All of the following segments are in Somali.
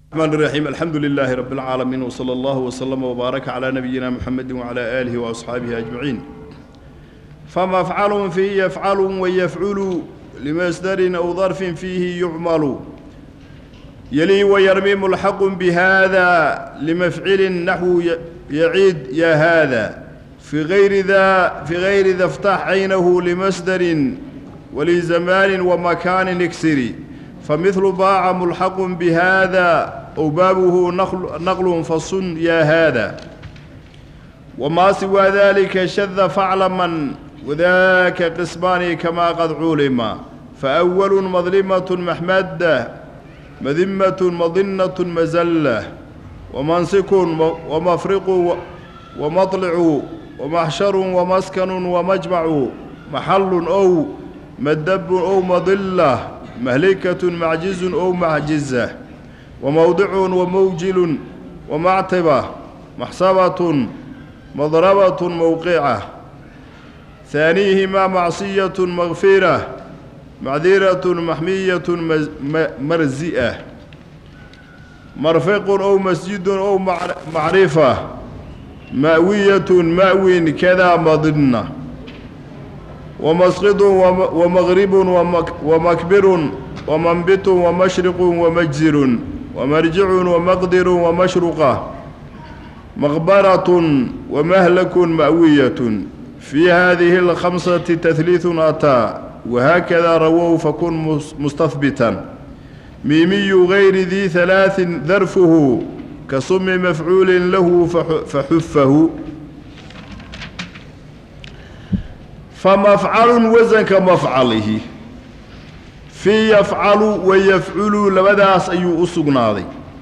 الرحمن الرحيم الحمد لله رب العالمين وصلى الله وسلم وبارك على نبينا محمد وعلى آله وأصحابه أجمعين فمفعل فيه يفعل ويفعل لمصدر أو ظرف فيه يعمل يلي ويرمي ملحق بهذا لمفعل نحو يعيد يا هذا في غير ذا في غير ذا افتح عينه لمصدر ولزمان ومكان اكسري فمثل باع ملحق بهذا أو بابه نقل, نقل فصن يا هذا وما سوى ذلك شذ فعلما وذاك قسمان كما قد علم فأول مظلمة محمدة مذمة مظنة مزلة ومنسك ومفرق ومطلع ومحشر ومسكن ومجمع محل أو مدب أو مضلة مهلكة معجز أو معجزة وموضع وموجل ومعتبة محسبة مضربة موقعة ثانيهما معصية مغفرة معذرة محمية مرزئة مرفق أو مسجد أو معرفة مأوية مأوي كذا مضنة ومسقط ومغرب ومكبر ومنبت ومشرق ومجزر ومرجع ومقدر ومشرقة مغبرة ومهلك مأوية في هذه الخمسة تثليث أتى وهكذا رووا فكن مستثبتا ميمي غير ذي ثلاث ذرفه كصم مفعول له فحفه فمفعل وزن كمفعله في يفعل ويفعل لبداس أيو أسقناضي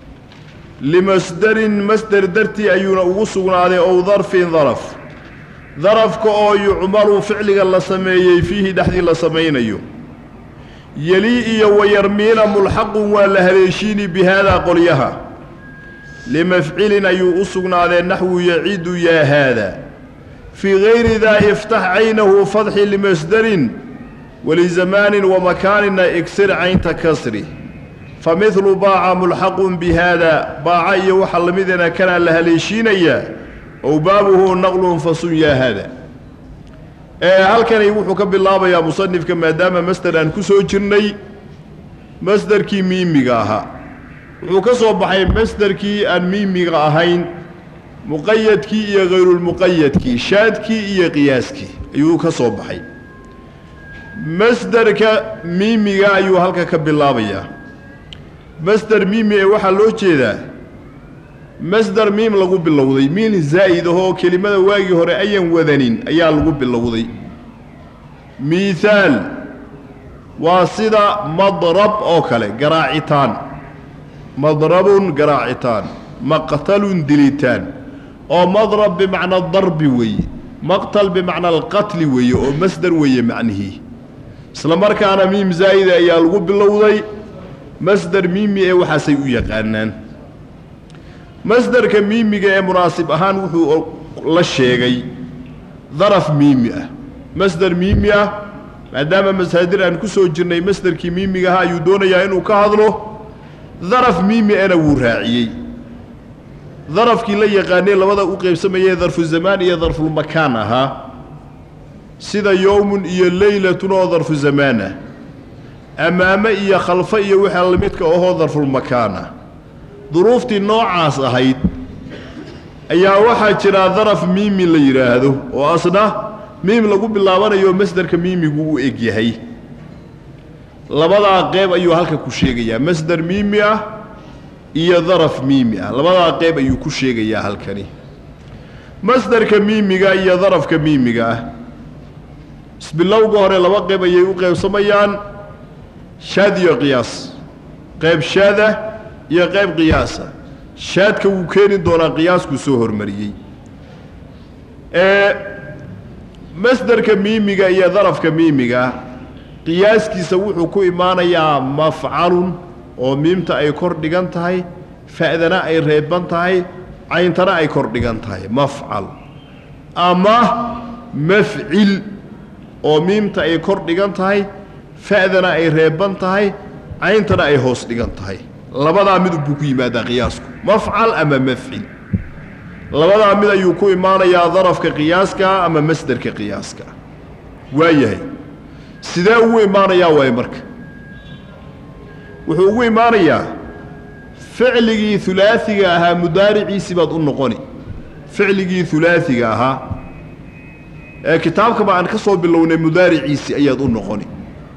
لمصدر مصدر درتي أيو أسقناضي أو ظرف ظرف ظرف كأو يعمل فعل الله سميه فيه دحدي الله سمينيو يلي ويرمين ملحق ولهليشين بهذا قليها لمفعل أيو أسقناضي نحو يعيد يا هذا في غير ذا افتح عينه فتح لمصدر ولزمان ومكان اكسر عين تكسري فمثل باع ملحق بهذا باع يوحل مذنا كان لها ليشينيا أو بابه نقل فصيا هذا هل كان يوحك بالله يا مصنف كما دام مصدر أن كسو جرني مصدر كي ميميغاها وكسو بحي مصدر كي أن ميميغاهين muqayadkii iyo hayrulmuqayadkii shaadkii iyo qiyaaskii ayuu ka soo baxay masderka miimiga ayuu halka ka bilaabayaa masder miimi ee waxaa loo jeedaa masder miim lagu bilowday miin zaa'id ahoo kelimada waagii hore ayan wadanin ayaa lagu bilowday miihaal waa sida madrab oo kale garaacitaan madrabun garaacitaan maqtalun dilitaan oo madrab bimacna darbi weeye maqtal bimacna alqatli weeye oo masder weeye macnihii isla markaana miim zaa'ida ayaa lagu bilowday masder miimi ee waxaasay u yaqaanaan masderka miimiga ee munaasib ahaan wuxuu la sheegay daraf miimi ah masder miimi ah maadaama masaadir aan ku soo jirnay masderkii miimiga ahaa ayuu doonayaa inuu ka hadlo daraf miimi ena wuu raaciyey darafkii la yaqaanay labada u qaybsamayee darfu zamaan iyo darfulmakaan ahaa sida yowmun iyo leylatun oo darfu zamaan ah ammaame iyo khalfo iyo waxaa lamidka ahoo darfulmakaan ah duruuftii noocaas ahayd ayaa waxaa jiraa daraf miimi la yidhaahdo oo asna miim lagu bilaabanayo masderka miimigu u eg yahay labadaa qeyb ayuu halka ku sheegayaa masder miimi ah iyo daraf miimi ah labadaa qeyb ayuu ku sheegayaa halkani masderka miimiga iyo darafka miimiga ah isbilowga hore laba qeyb ayay u qeybsamayaan shaad iyo qiyaas qeyb shaada iyo qeyb qiyaasa shaadka wuu keeni doonaa qiyaaskuu soo hormariyey ee masderka miimiga iyo darafka miimiga qiyaaskiisa wuxuu ku imaanayaa mafcalun oo miimta ay kor dhigan tahay fa'dana ay reeban tahay cayntana ay kor dhigan tahay mafcal ama mafcil oo miimta ay kor dhigan tahay fa'dana ay reeban tahay cayntana ay hoos dhigan tahay labadaa mid buu ku yimaadaa qiyaasku mafcal ama mafcil labadaa mid ayuu ku imaanayaa darafka qiyaaska ama masderka qiyaaska waa yahay sidee ugu imaanayaa waay marka wuxuu ugu imaanayaa ficligii ulaaiga ahaa mudaariciisii baad u noqoni ficligii ulaaiga ahaa ee kitaabkaba aan ka soo bilownay mudaariciisii ayaad u noqoni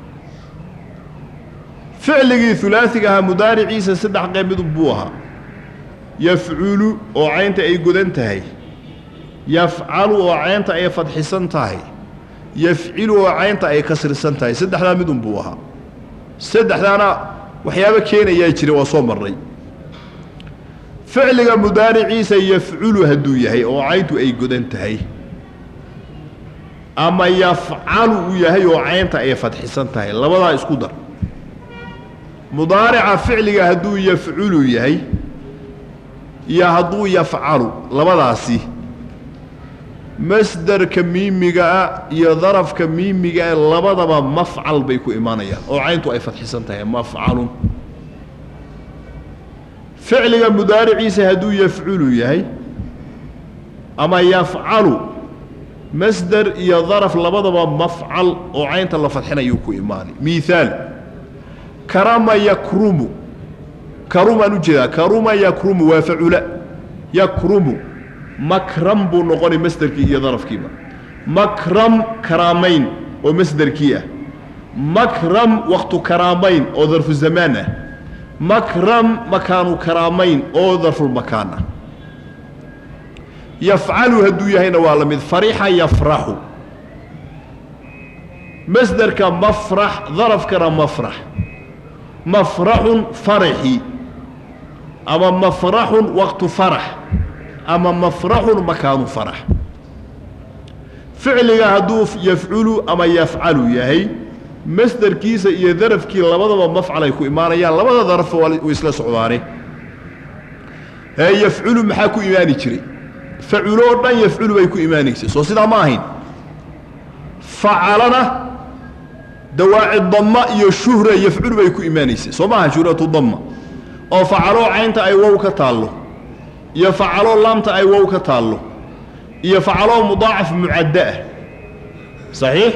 ficligii ulaaiga ahaa mudaariciisa saddex qeymid buu ahaa yafculu oo caynta ay godan tahay yafcalu oo caynta ay fadxisan tahay yafcilu oo caynta ay kasrisan tahay saddexdaa mid un buu ahaa saddexdaana waxyaabo keenayaa jira waa soo marray ficliga mudaariciisa yafculu hadduu yahay oo cayntu ay godan tahay ama yafcalu uu yahay oo caynta ay fadxisan tahay labadaa isku dar mudaarica ficliga hadduu yafculu yahay iyo hadduu yafcalu labadaasi masderka miimigaa iyo darafka miimigaa labadaba mafcal bay ku imaanayaan oo cayntu ay fadxisan tahay mafcalun ficliga mudaariciisa hadduu yafculu yahay ama yafcalu masder iyo daraf labadaba mafcal oo caynta la fadxinayuu ku imaanay miaal karama yakrumu karumaan u jeedaa karuma yakrumu waa facula yakrumu makram buu noqonay masderkii iyo darafkiiba makram karaamayn oo masderkii ah makram waktu karaamayn oo darfu zamaan ah makram makaanu karaamayn oo darfulmakaan ah yafcalu hadduu yahayna waa la mid farixa yafraxu masderka mafrax darafkana mafrax mafraxun faraxi ama mafraxun waqtu farax ama mafraxun makaanu farax ficliga hadduu yafculu ama yafcalu yahay masderkiisa iyo darafkii labadaba mafcal ay ku imaanayaan labada daraf way isla socdaane ee yafculu maxaa ku imaani jiray faculoo dhan yafculu bay ku imaanaysay soo sidaa ma ahayn facalana dawaaci damma iyo shuhra yafculu bay ku imaanaysay soo maaha shuhratu damma oo facaloo caynta ay wow ka taallo iyo facaloo laamta ay wow ka taallo iyo facaloo mudaacaf mucaddo ah saxiix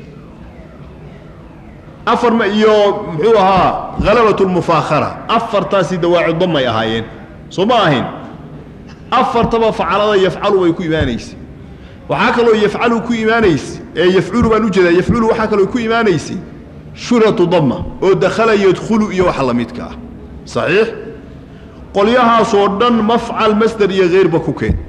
afar ma iyo muxuu ahaa halabat lmufaakhara afartaasi dawaaci damay ahaayeen soo ma ahayn afartaba facalada yafcalu bay ku imaanaysay waxaa kaloo yafcalu ku imaanaysay ee yafculu baan u jeedaa yafculu waxaa kaloo ku imaanaysay shuratu damma oo dakhala yadkhulu iyo waxa la midka ah saxiix qolyahaasoo dhan mafcal masder iyo heyrba ku keen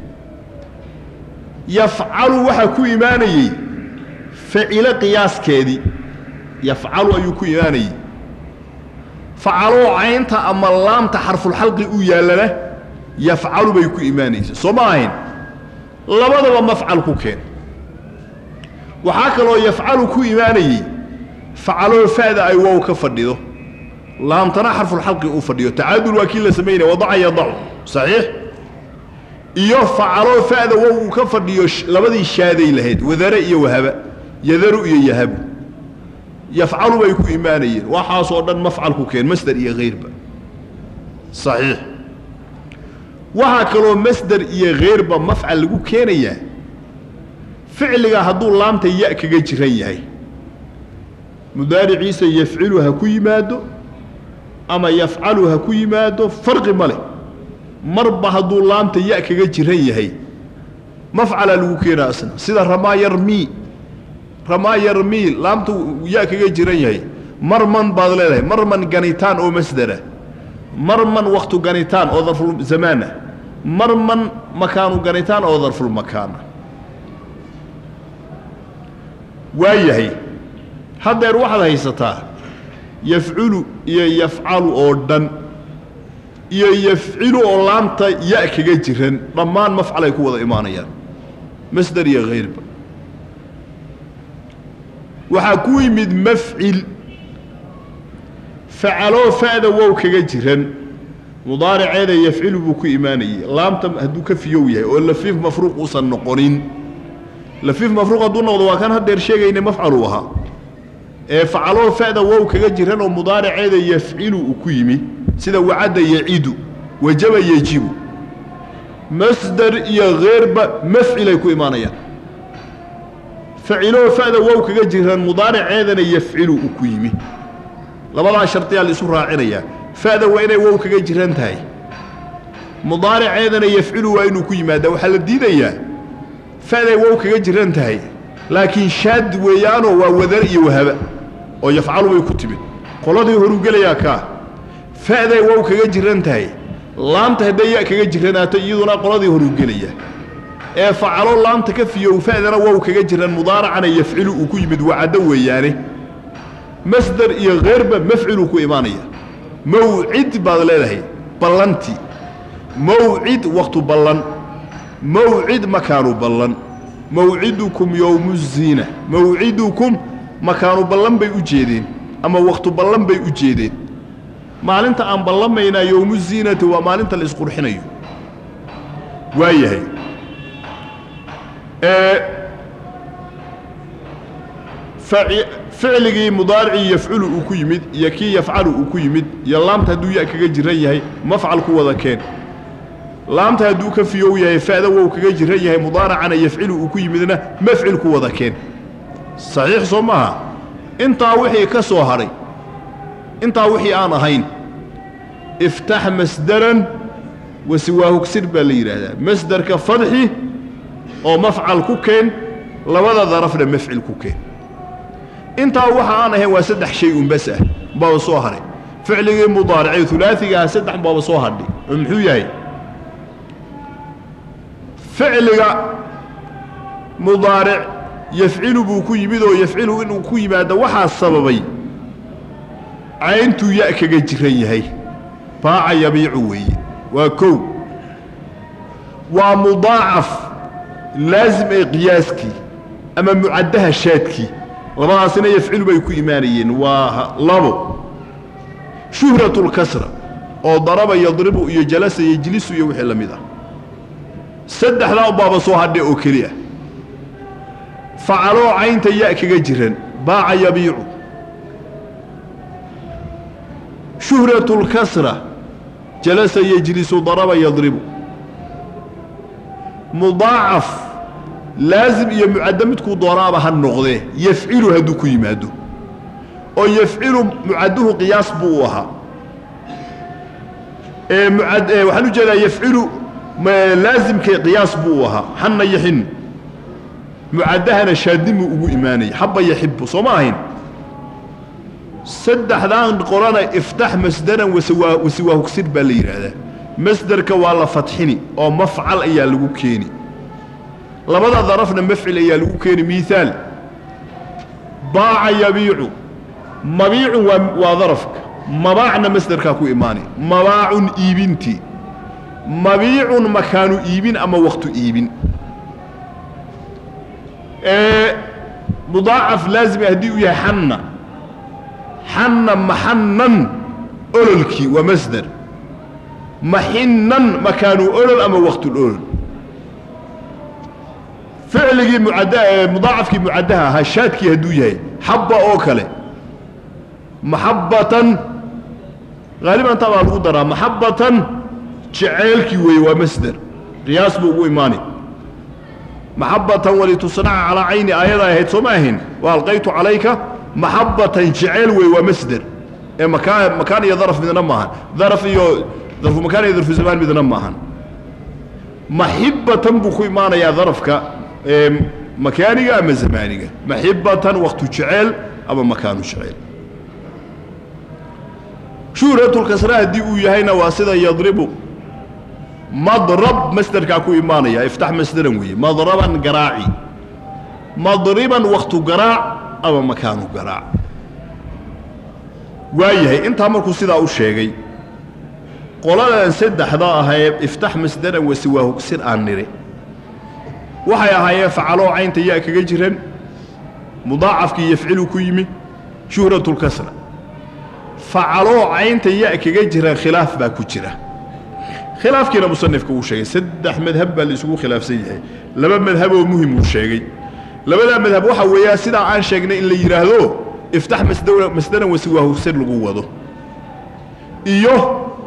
yafcalu waxaa ku imaanayey facilo qiyaaskeedii yafcalu ayuu ku imaanayey facaloo caynta ama laamta xarfulxalqi u yaallana yafcalu bay ku imaanaysa soo ma ahayn labadaba mafcal ku keen waxaa kaloo yafcalu ku imaanayey facaloo fa'da ay wow ka fadhido laamtana xarfulxalqi uu fadhiyo tacaadul waa kii la samaynaya wadaca yadacu saxiix iyo facaloo fa'da wow uu ka fadhiyo labadii shaaday lahayd wadare iyo wahaba yadaru iyo yahabu yafcalu bay ku imaanayeen waxaasoo dhan mafcal ku keen masder iyo heyrba saxiix waxaa kaloo masder iyo heyrba mafcal lagu keenayaa ficliga hadduu laamta ya kaga jiran yahay mudaariciisa yafcilu ha ku yimaado ama yafcalu ha ku yimaado farqi ma leh marba hadduu laamta ya kaga jiran yahay mafcalaa lagu keenaa asna sida ramaa yarmii ramaa yarmii laamta ya kaga jiran yahay marman baad leedahay marman ganitaan oo masdera marman waktu ganitaan oo darfulzamaana marman makaanu ganitaan oo darfulmakaana waa yahay haddeer waxaad haysataa yafculu iyo yafcalu oo dhan iyo yafcilu oo laamta ya kaga jiran dhammaan mafcalay ku wada imaanayaan masder iyo hayrba waxaa ku yimid mafcil facaloo fa'da wow kaga jiran mudaariceeda yafcilu buu ku imaanayey laamta hadduu ka fiyow yahay oo lafiif mafruuq uusan noqonin lafiif mafruuq hadduu noqdo waa kan haddeer sheegayna mafcaluu ahaa ee facaloo fa'da wow kaga jiran oo mudaariceeda yafcilu uu ku yimi sida wacadda yacidu wajaba yejibu masdar iyo keyrba mafcilay ku imaanayaan faciloo fa'da wow kaga jiran mudaariceedana yafcilu uu ku yimi labadaa shardiyaa la isu raacinayaa fa'da waa inay wow kaga jiran tahay mudaariceedana yafcilu waa inuu ku yimaadaa waxaa la diidayaa fa'day wow kaga jiran tahay laakiin shaad weeyaanoo waa wadar iyo wahaba oo yafcalu bay ku timid qoladii horuu gelayaa kaa fa'day wow kaga jiran tahay laamta hadday ya kaga jiranaato iyaduna qoladii horuu gelaya ee facalo laamta ka fiyow fa'dana wow kaga jiran mudaaracana yafcilu uu ku yimid wacaddo weeyaane masdar iyo keyrba mafciluu ku imaanaya mawcid baad leedahay ballanti mawcid wakhtu ballan mawcid makaanu ballan mawcidukum yowmu ziina mawcidukum makaanu ballan bay u jeedeen ama wakhtu ballan bay u jeedeen maalinta aan ballamaynaa yowmu ziinati waa maalinta la isqurxinayo waa yahay ficligii mudaaricii yafculu uu ku yimid iyo kii yafcalu uu ku yimid iyo laamta hadduu ya kaga jiran yahay mafcal ku wada keen laamta hadduu ka fiyow yahay fa'da wow kaga jiran yahay mudaaracana yafcilu uu ku yimidna mafcil ku wada keen saxiix soo maaha intaa wixii ka soo hadhay intaa wixii aan ahayn iftax masdaran wasiwaahugsir baa la yidhaahdaa masdarka fadxi oo mafcal ku keen labada darafna mafcil ku keen intaa waxa aan ahayn waa saddex shay un bas ah baaba soo hadhay ficligii mudaaricee ulaaigaha saddex baaba soo hadhay oo muxuu yahay ficliga mudaaric yafcilu buu ku yimid oo yafcilu inuu ku yimaado waxaa sababay cayntuu ya kaga jiran yahay baaca yabiicu weeye waa kow waa mudaacaf laasim ee qiyaaskii ama mucaddaha shaadkii labadaasina yafcilu bay ku imaanayeen waa labo shuhratu lkasra oo daraba yadribu iyo jalasa yejlisu iyo wixii la mid ah saddexdaa baaba soo hadhe oo keli ah facaloo caynta ya kaga jiran baaca yabiicu shuhratu lkasra jalasa yejlisu daraba yadribu mudaacaf laasim iyo mucaddo midkuu doonaaba ha noqdee yafcilu hadduu ku yimaado oo yafcilu mucadduhu qiyaas buu u ahaa waxaan u jeedaa yafcilu laasimkee qiyaas buu u ahaa xanna yaxin mucaddahana shaadimuu ugu imaanaya xabba yaxibu soo ma ahayn saddexdaan qolana iftax masdaran wasiwaahugsir baa la yidhaahdaa masderka waa la fadxini oo mafcal ayaa lagu keeni labada darafna mafcil ayaa lagu keeni miihaal baaca yabiicu mabiicun waa waa darafka mabaacna masderkaa ku imaani mabaacun iibintii mabiicun makaanu iibin ama waktu iibin mudaacaf laazima haddii uu yahay xanna xanna maxannan ololkii waa masder maxinnan makaanu olol ama waktulolol ficligii mucadda mudaacafkii mucaddaha ahaa shaadkii hadduu yahay xabba oo kale maxabbatan haaliban taa baa lagu daraa maxabbatan jeceelkii weeye waa masder qiyaas buu ugu imaani maxabbatan walitusnaca calaa cayni aayada ahayd soo ma ahayn wa alqaytu calayka maxabbatan jeceel weeye waa masder ee makaa makaan iyo daraf midna maahan daraf iyo darfu makaan iyo darfu zamaan midna maahan maxibatan buu ku imaanayaa darafka makaaniga ama zamaaniga maxibatan waktu jeceel ama makaanu jeceel shuhratulkasra haddii uu yahayna waa sida yadribu madrab masderkaa ku imaanaya iftax masderan weeye madraban garaaci madriban waktu garaac ama makaanu garaac waa yahay intaa markuu sidaa u sheegay qoladan saddexda ahee iftax masderan wasiwaahugsir aan nidhi waxay ahaayeen facaloo caynta yaa kaga jiran mudaacafkii yafcilu ku yimi shuhratulkasra facaloo caynta ya kaga jiran khilaaf baa ku jira khilaafkiina musanifka uu sheegay saddex madhab baa la isugu khilaafsan yahay laba madhaboo muhim uu sheegay labadaa madhab waxaa weeyaa sidaa aan sheegnay in la yidhaahdo iftax masderan wasiwaahugsir lagu wado iyo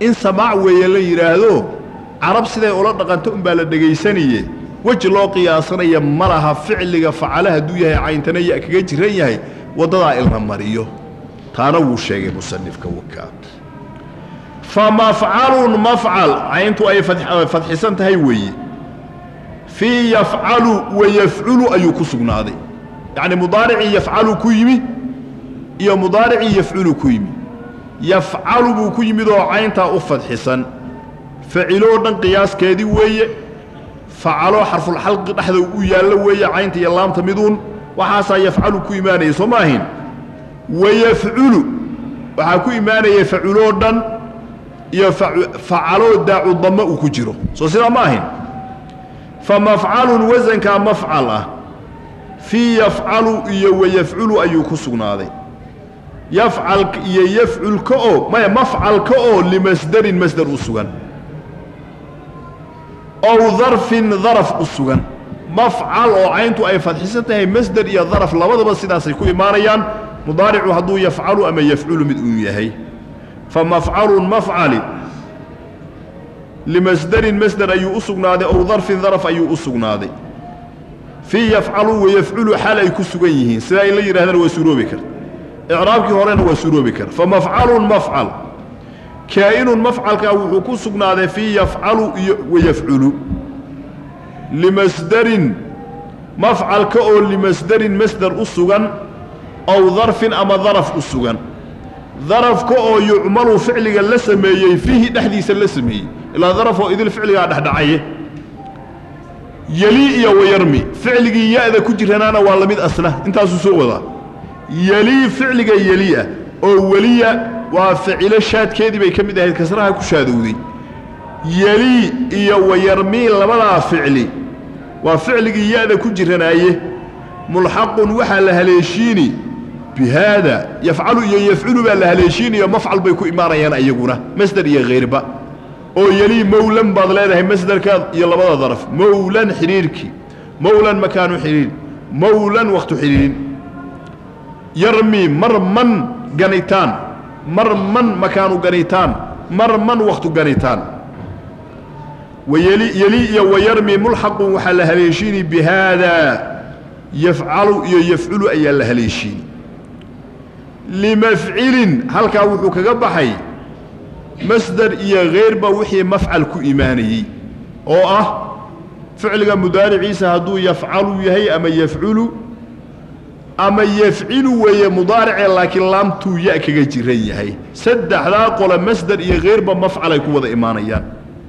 in samaac weeye la yidhaahdo carab siday ula dhaqanto unbaa la dhegaysanaye weji loo qiyaasanaya ma laha ficliga facale hadduu yahay cayntana ya kaga jiran yahay waddadaa ilna mariyo taana wuu sheegay musanifka wakaa fa mafcalun mafcal cayntu ay fadxisan tahay weeye fii yafcalu wa yafculu ayuu ku sugnaaday yacni mudaaricii yafcalu ku yimi iyo mudaaricii yafculu ku yimi yafcalu buu ku yimid oo cayntaa u fadxisan faciloo dhan qiyaaskeedii weeye facaloo xarfulxalqi dhexda u yaallo weeye caynta iyo laamta miduun waxaasaa yafcalu ku imaanaya soo ma ahayn wayafculu waxaa ku imaanaya faciloo dhan iyo facaloo daacu dammo uu ku jiro soo sidaa ma ahayn fa mafcalun wasankaa mafcal ah fii yafcalu iyo wayafculu ayuu ku sugnaaday yafcalka iyo yafculka oo maya mafcalka oo limasdarin masdar u sugan ow darfin daraf u sugan mafcal oo cayntu ay fadxisan tahay masder iyo daraf labadaba sidaasay ku imaanayaan mudaaricu hadduu yafcalu ama yafculu mid uu yahay fa mafcalun mafcali limasderin masder ayuu u sugnaaday ow darfin daraf ayuu u sugnaaday fii yafcalu wayafculu xaal ay ku sugan yihiin sidaa in la yidhahdana waa suuroobi kar icraabkii horena waa suuroobi kar fa mafcalun mafcal kaa'inun mafcalkaa wuxuu ku sugnaaday fii yafcalu iyo wayafculu limasderin mafcalka oo limasderin masder u sugan ow darfin ama daraf u sugan darafka oo yucmalu ficliga la sameeyey fiihi dhexdiisa la sameeyey ilaa daraf oo idil ficligaa dhexdhacaye yeli iyo wayarmi ficligii ya-da ku jiranaana waa la mid asna intaasuu soo wadaa yelii ficliga yeliah oo weliya waa ficilo shaadkeedii bay ka mid ahayd kasraha ku shaadowday yelii iyo wayarmii labadaa ficli waa ficligii ya-da ku jiranaaye mulxaqun waxaa la haleeshiini bi haada yafcalu iyo yafculu baa la haleeshiinayo mafcal bay ku imaanayaan ayaguna masder iyo hayrba oo yelii mowlan baad leedahay masderka iyo labada daraf mowlan xidhiirkii mowlan makaanu xidhiir mowlan wakhtu xidhiirin yarmi marman ganitaan marman makaanu ganitaan marman wakhtu ganitaan wayeli yeli iyo wayarmi mulxaqun waxaa la haleeshiini bi haada yafcalu iyo yafculu ayaa la haleeshiini limafcilin halkaa wuxuu kaga baxay masder iyo hayrba wixii mafcal ku imaanayey oo ah ficliga mudaariciisa hadduu yafcalu yahay ama yafculu ama yafcilu weeye mudaaricee laakiin laamtuu ya kaga jiran yahay saddexdaa qole masder iyo hayrba mafcal ay ku wada imaanayaan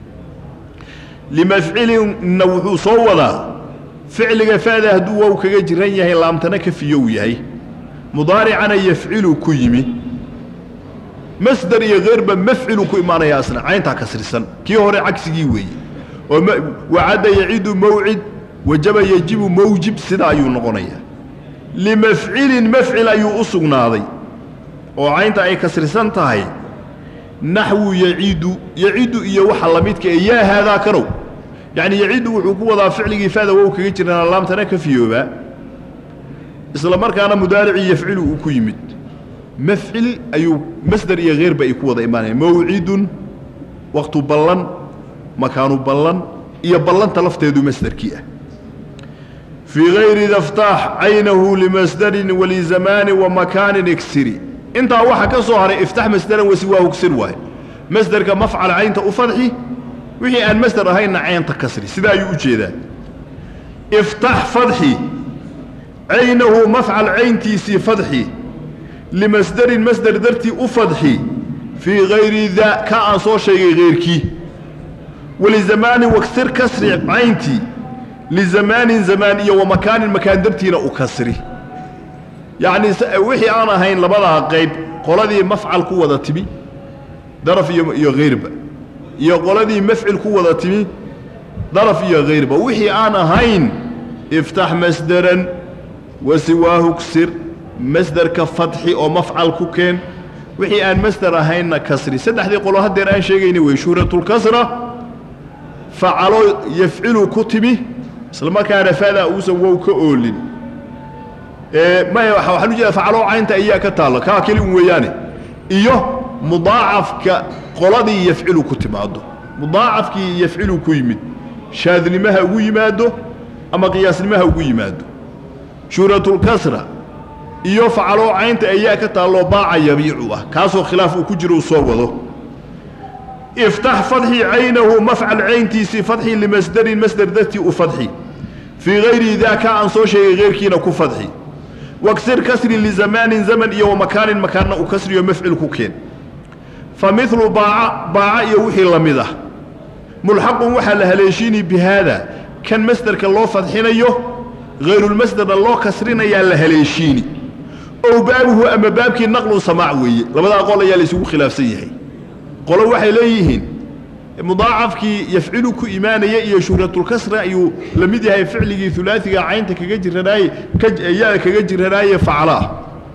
limafcilinna wuxuu soo wadaa ficliga fa'da hadduu wow kaga jiran yahay laamtana kafiyow yahay mudaaricana yafcilu ku yimi masder iyo hayrba mafcilu ku imaanaya asna cayntaa kasrisan kii hore cagsigii weeye oo wacadda yacidu mawcid wajaba yajibu mawjib sidaa ayuu noqonayaa limafcilin mafcil ayuu u sugnaaday oo caynta ay kasrisan tahay naxwu yacidu yacidu iyo waxa la midka ee yaa haadaa kanow yacni yacidu wuxuu ku wadaa ficligii fa'da wow kaga jirana laamtana ka fiyoobaa isla markaana mudaaricii yafcilu uu ku yimid mafcil ayuu masder iyo hayrba ay ku wada imaanayaan mawcidun waktu ballan makaanu ballan iyo ballanta lafteedu masderkii ah fii hayri daftaax caynahu limasdarin walizamaani wa makaanin igsiri intaa waxa ka soo haray iftax masderan wasiwaahu gsir waaye masderka mafcal caynta u fadxi wixii aan masder ahaynna caynta kasri sidaa ayuu u jeedaa iftax fadxi caynahu mafcal cayntiisii fadxi limasderin masder dartii u fadxi fii hayri daa ka aan soo sheegay hayrkii walizamaani waksir kasri cayntii lizamaanin zamaan iyo wa makaanin makaan dartiina u kasri yacnii wixii aan ahayn labadaa qayb qoladii mafcal ku wada timi daraf iyo iyo hayrba iyo qoladii mafcil ku wada timi daraf iyo hayrba wixii aan ahayn iftax masderan wasiwaahu ksir masderka fadxi oo mafcal ku keen wixii aan masder ahaynna kasri saddexdii qolo haddeer aan sheegayna wey shuhratulkasra facalo yafcilu ku timi isla markaana faadaa uusan wow ka oolin maya waxaan u jeeda facalo caynta ayaa ka taalla kaa keli un weeyaane iyo mudaacafka qoladii yafcilu ku timaado mudaacafkii yafcilu ku yimid shaadnimaha ugu yimaado ama qiyaasnimaha ugu yimaado shuhratulkasra iyo facaloo caynta ayaa ka taalloo baaca yabiicu ah kaasoo khilaaf uu ku jiro uu soo wado iftax fadxi caynahu mafcal cayntiisii fadxi limasdarin masder dartii u fadxi fii hayri daaka aan soo sheegay heyrkiina ku fadxi waksir kasri lizamaanin zaman iyo wamakaanin makaanna u kasriyo mafcil ku keen fa milu baaca baaca iyo wixii la mid ah mulxaqun waxaa la haleeshiini bi haada kan masderka loo fadxinayo hayrulmasderna loo kasrinayaa la haleeshiini ow baabuhu ama baabkii naqlun samaac weeye labadaa qol ayaa laysugu khilaafsan yahay qolo waxay leeyihiin mudaacafkii yafcilu ku imaanaya iyo shuhratulkasra ayuu la mid yahay ficligii ulaaiga caynta kaga jiranaaye ya kaga jiranaaye faclaah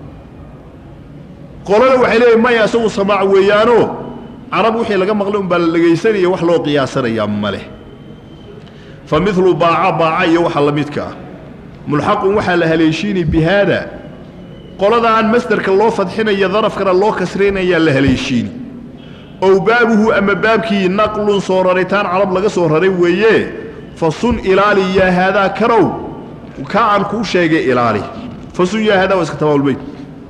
qolona waxay leeyihin maya isagu samaac weeyaano carab wixii laga maqlay unbaa la dhegaysanaya wax loo qiyaasanayaa ma leh fa milu baaca baaca iyo waxa la midka ah mulxaqun waxaa la haleeshiini bi haada qoladaan masderka loo fadxinaya darafkana loo kasraynayaa la haleeshiini ow baabuhu ama baabkii naqlun soo raritaan carab laga soo raray weeye fa sun ilaali yaa haadaa karow ka aan kuu sheegay ilaali fa sun yaa haadaa waa iska tabaabulbeyd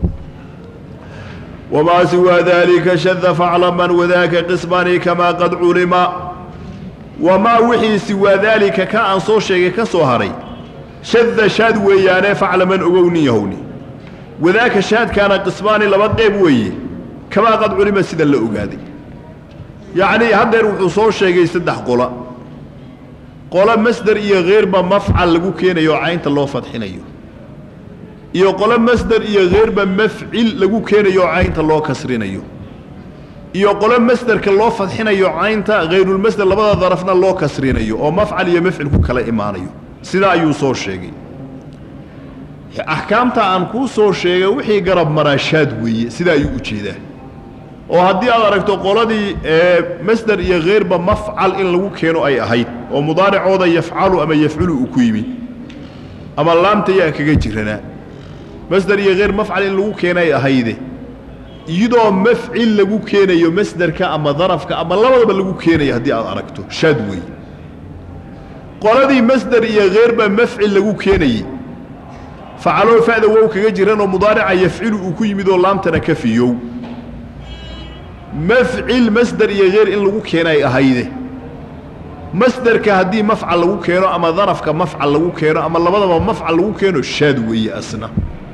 wamaa siwaa daalika shada faclaman wadaaka qismani kamaa qad culima wamaa wixii siwaa daalika ka aan soo sheegay ka soo haray shadda shaad weeyaane faclaman ogowni yahowni wadaaka shaadkaana qismaani laba qeyb weeye kamaa qad culima sida la ogaaday yacnii haddeer wuxuu soo sheegay saddex qola qolo masder iyo heerba mafcal lagu keenayo oo caynta loo fadxinayo iyo qolo masder iyo heerba mafcil lagu keenayo oo caynta loo kasrinayo iyo qolo masderka loo fadxinayo caynta hayrulmasder labada darafna loo kasrinayo oo mafcal iyo mafcil ku kala imaanayo sidaa ayuu soo sheegay axkaamta aan kuu soo sheegay wixii garab maraashaad weeye sidaa ayuu u jeedaa oo haddii aad aragto qoladii masder iyo heerba mafcal in lagu keeno ay ahayd oo mudaaricooda yafcalu ama yafculu uu ku yimi ama laamta yaa kaga jiranaa masder iyo heer mafcal in lagu keena ay ahayde iyadoo mafcil lagu keenayo masderka ama darafka ama labadaba lagu keenayo haddii aad aragto shaad weeye qoladii masder iyo heerba mafcil lagu keenayey facaloo fa'da wow kaga jiranoo mudaarica yafcilu uu ku yimid oo laamtana ka fiyow mafcil masder iyo heer in lagu keenay ahayde masderka haddii mafcal lagu keeno ama darafka mafcal lagu keeno ama labadaba mafcal lagu keeno shaad weeye asna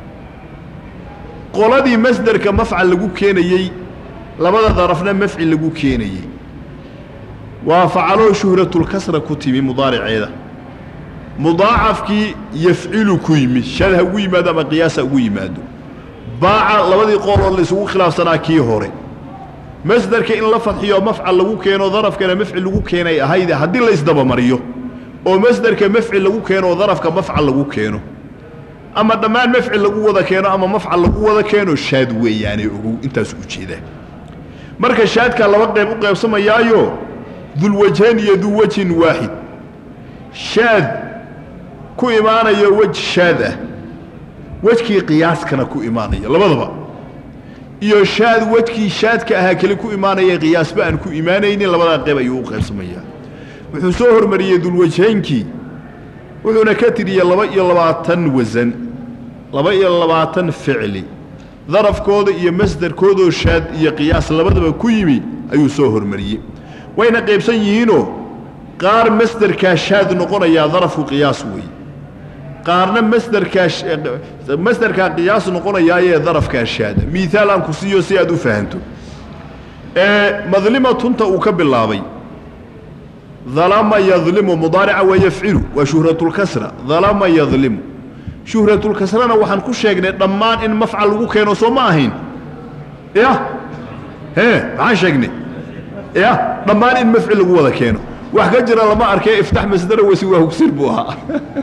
qoladii masderka mafcal lagu keenayey labada darafna mafcil lagu keenayey waa facaloo shuhratulkasra ku timi mudaariceeda mudaacafkii yafcilu ku yimid shad ha ugu yimaado ama qiyaas ha ugu yimaado baaca labadii qooloo laysugu khilaafsanaa kii hore masderka in la fadxiyo mafcal lagu keeno darafkana mafcil lagu keenay ahayde haddii laysdabamariyo oo masderka mafcil lagu keeno oo darafka mafcal lagu keeno ama dhammaan mafcil lagu wada keeno ama mafcal lagu wada keeno shaad weeyaane ogow intaas u jeedaa marka shaadkaa laba qeyb u qaybsamayaayo dulwajhayn iyo duu wajhin waaxid shaad ku imaanayo wej shaad ah wejkii qiyaaskana ku imaanaya labadaba iyo shaad wejkii shaadka ahaa keli ku imaanaya qiyaasba aan ku imaanaynin labadaa qeyb ayuu u qaybsamayaa wuxuu soo hormariyey dulwajhaynkii wuxuuna ka tiriyey laba iyo labaatan wasan laba iyo labaatan ficli darafkooda iyo masderkoodoo shaad iyo qiyaas labadaba ku yimi ayuu soo hormariyey wayna qaybsan yihiinoo qaar masderkaa shaad noqonayaa darafku qiyaas weeye qaarna masderkaa masderkaa qiyaas noqonayaayee darafkaa shaada miihaal aan ku siiyo si aad u fahanto ee madlimatunta uu ka bilaabay dalama yadlimu mudaarica waa yafcilu waa shuhratulkasra dalama yadlimu shuhratulkasrana waxaan ku sheegnay dhammaan in mafcal lagu keeno soo ma ahayn ya hee maxaan sheegnay ya dhammaan in mafcil lagu wada keeno wax ka jira lama arkee iftax masdara wasi waa hugsir buu ahaa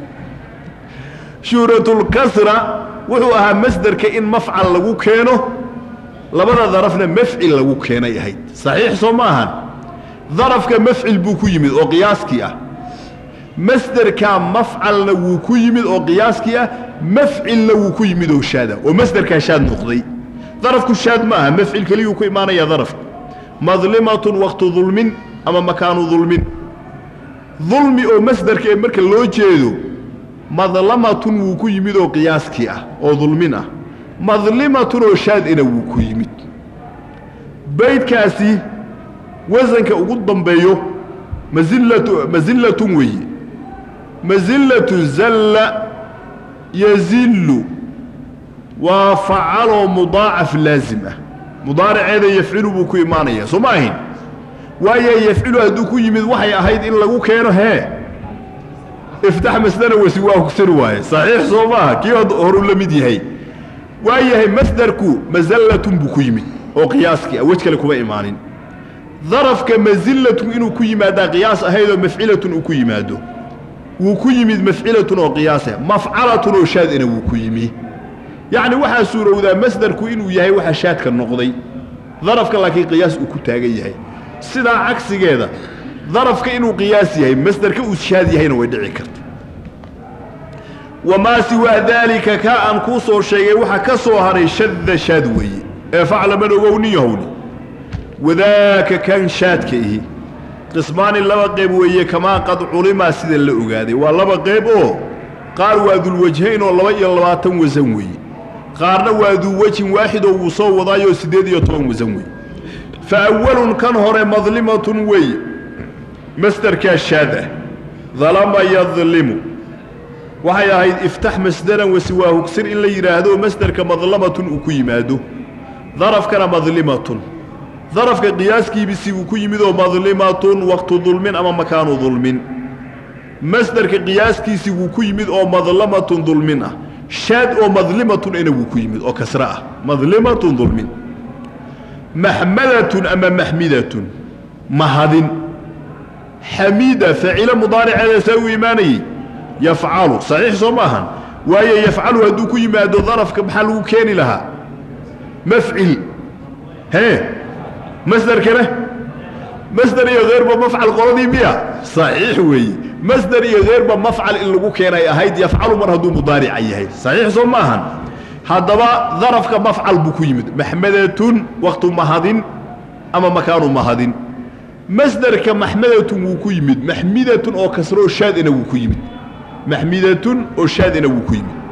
shuhratulkasra wuxuu ahaa masderka in mafcal lagu keeno labada darafna mafcil lagu keenay ahayd saxiix soo ma ahan darafka mafcil buu ku yimid oo qiyaaskii ah masderkaa mafcalna wuu ku yimid oo qiyaaskii ah mafcilna wuu ku yimid oo shaada oo masderkaa shaad noqday darafku shaad ma aha mafcil keliyuu ku imaanaya darafka madlimatun waqtu dulmin ama makaanu dulmin dulmi oo masderka ee marka loo jeedo madlamatun wuu ku yimid oo qiyaaskii ah oo dulmin ah madlimatun oo shaadina wuu ku yimid baydkaasi wasanka ugu dambeeyo mazillatu masillatun weeye masillatu zalla yazillu waa facaloo mudaacaf laazim ah mudaariceeda yafcilu buu ku imaanayaa soo ma ahayn waayo yafcilu hadduu ku yimid waxay ahayd in lagu keeno hee iftax masdana wasi waa kusir waaye saxiix soo maaha kii horuu la mid yahay waa yahay masdarku masallatun buu ku yimid oo qiyaaskii ah wej kale kuma imaanin darafka masillatun inuu ku yimaadaa qiyaas ahaydoo mafcilatun uu ku yimaado wuu ku yimid mafcilatun oo qiyaasa mafcalatun oo shaadina wuu ku yimi yacni waxaa suurowdaa masdarku inuu yahay waxa shaadka noqday darafka laakiin qiyaas uu ku taagan yahay sidaa cagsigeeda darafka inuu qiyaas yahay masdarka uu shaad yahayna way dhici karta wamaa siwaa daalika kaa aan kuu soo sheegay waxaa ka soo haray shadda shaad weeye ee faclaman ogowni yahowni wadaaka kan shaadka ihi qismaani laba qayb weeye kamaa qad culimaa sida la ogaaday waa laba qayb oo qaar waa dulwajhayn oo laba iyo labaatan wasan weeye qaarna waa duwajhin waaxid oo wuu soo wadaayoo siddeed iyo toban wasan weeye fa awalun kan hore madlimatun weeye masderkaa shaad ah dalama yadlimu waxay ahayd iftax masdaran wasiwaa hugsir in la yidhaahdo masderka madlamatun uu ku yimaado darafkana madlimatun darafka qiyaaskiibisi uu ku yimid oo madlimatun waqtu dulmin ama makaanu dulmin masderka qiyaaskiisi wuu ku yimid oo madlamatun dulmin ah shaad oo madlimatun ina wuu ku yimid oo kasre ah madlimatun dulmin maxmadatun ama maxmidatun mahadin xamiida faacilo mudaariceeda saa u imaanayey yafcalu saxiix soo ma ahan waayo yafcalu hadduu ku yimaado darafka maxaa lagu keeni lahaa mafcil hee masderkana masder iyo heyrba mafcal qoladii miya saxiix weeye masder iyo heyrba mafcal in lagu keenay ahayd yafcalu mar hadduu mudaarica yahay saxiix soo ma ahan haddaba darafka mafcal buu ku yimid maxmadatun waqtu mahadin ama makaanu mahadin masderka maxmadatun wuu ku yimid maxmidatun oo kasro oo shaadina wuu ku yimid maxmidatun oo shaadina wuu ku yimid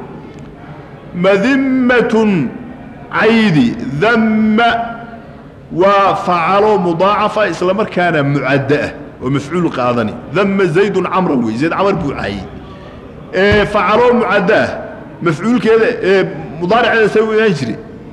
madimmatun caydi damma waa facalo mudaacafa isla markaana mucadda ah oo mafcuul qaadani damma zaydun camran wey zayd camar buu caayey ee facalo mucadda ah mafcuulkeeda ee mudaariceeda see u imaan jire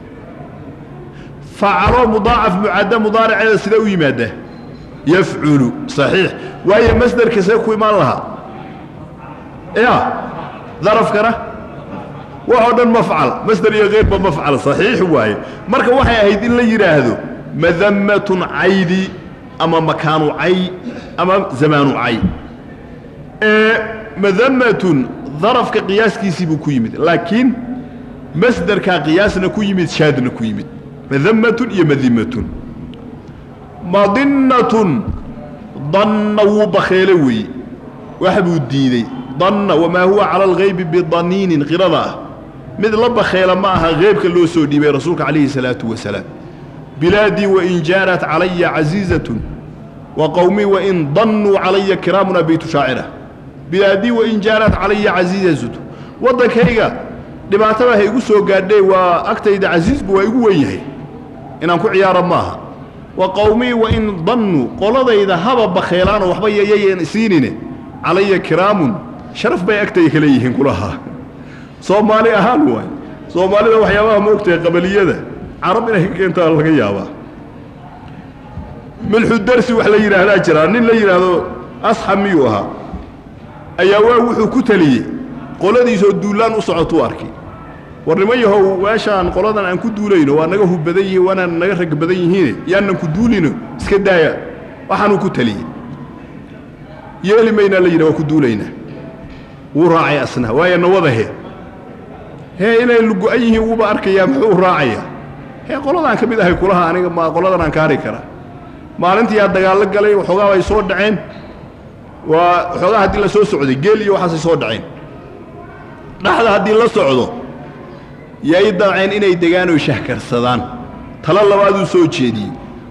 facalo mudaacaf mucadda mudaariceeda sidee u yimaada yafculu saxiix waayo masderka see ku imaan lahaa ya darafkana waxoo dhan mafcal masder iyo keyrba mafcal saxiix waaye marka waxay ahayd in la yidhaahdo madammatun caydi ama makaanu cay ama zamaanu cay ee madammatun darafka qiyaaskiisii buu ku yimid laakiin masderkaa qiyaasna ku yimid shaadna ku yimid madammatun iyo madimatun madinnatun danna wuu bakheele weeye wax buu diidey danna wamaa huwa cala alghaybi bidaniinin qirada ah mid la bakheela ma aha heybka loo soo dhiibay rasuulka calayhi salaatu wasalaam bilaadii wain jaanat calaya casiizatun wa qowmii wain dannuu calaya kiraamuna beytu shaacira bilaadii wain jaanat calaya casiizatun waddankayga dhibaatada ha igu soo gaadhee waa agtayda casiisbu waa igu wen yahay inaan ku ciyaaro maaha wa qowmii wain dannuu qoladayda haba bakheelaanoo waxba yayayan siinine calaya kiraamun sharaf bay agtayda ka leeyihiin kulahaa soomaali ahaan waay soomaalida waxyaabaha ma ogtahay qabaliyada carab inay ka keentaa laga yaabaa milxu darsi wax la yidhaahdaa jiraa nin la yidhaahdo asxab miyuu ahaa ayaa waa wuxuu ku teliyey qoladiisoo duullaan u socotuu arkay war niman yahow meeshaan qoladan aan ku duulayno waa naga hub badan yihiin waanaan naga rag badan yihiine yaanan ku duulino iska daaya waxaanuu ku teliyey yeeli maynaa la yidhah waa ku duulaynaa wuu raacay asna waayo nawadahe hee inay lugo-an yihiin wuuba arkayaa muxuu u raacayaa hee qoladaan ka mid ahay kulaha aniga ma qoladan aan ka hari karaa maalintii aa dagaallo galay waxoogaa ay soo dhaceen waa waxoogaa haddii la soo socday geel iyo waxaasay soo dhaceen dhaxda haddii la socdo yay damceen inay degaan oy shahkarsadaan talo labaaduu soo jeediyey